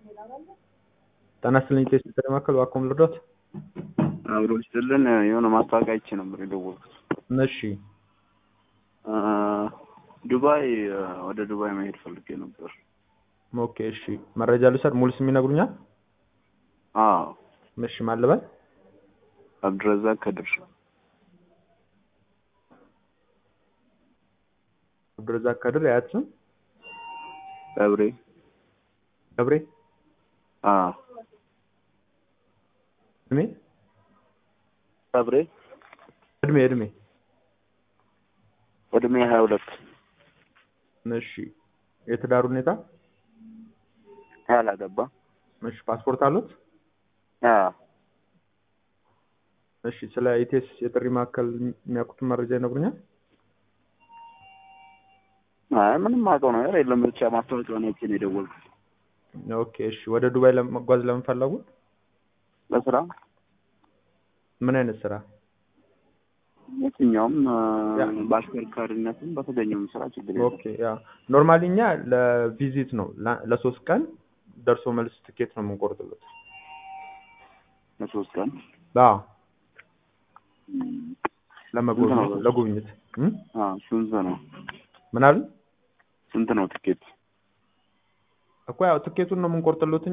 ጤና ይስጥልኝ ቴስት ተደማከል ዋኮም ልርዶት አብሮ ይስጥልን የሆነ ማስታወቂያ አይቼ ነበር የደወልኩት። እሺ ዱባይ ወደ ዱባይ መሄድ ፈልጌ ነበር። ኦኬ እሺ መረጃ ልውሰድ ሙሉ ስም ይነግሩኛል አዎ እሺ ማን ልበል አብድረዛቅ ከድር አብዱረዛቅ ከድር የአያት ስም ገብሬ ገብሬ አዎ እድሜ ገብሬ እድሜ እድሜ እድሜ ሀያ ሁለት እሺ የትዳር ሁኔታ ያላገባ እሺ ፓስፖርት አሉት አዎ እሺ ስለ ኢቴስ የጥሪ ማዕከል የሚያውቁትን መረጃ ይነግሩኛል አይ ምንም አውቀው ነገር የለም ብቻ ማስታወቂያውን አይቼ ነው የደወልኩት ኦኬ እሺ ወደ ዱባይ ለመጓዝ ለምን ፈለጉ ለስራ ምን አይነት ስራ የትኛውም ያ። በአሽከርካሪነትም በተገኘውም ስራ ችግር የለም ኦኬ ያ ኖርማሊ እኛ ለቪዚት ነው ለ- ለሶስት ቀን ደርሶ መልስ ትኬት ነው የምንቆርጥለት ለሶስት ቀን አዎ ለመጎብኘት ስንት ነው? ለጉብኝት እም? አዎ ስንት ነው ምን አሉ ስንት ነው ትኬት እኮ ያው ትኬቱን ነው የምንቆርጥለት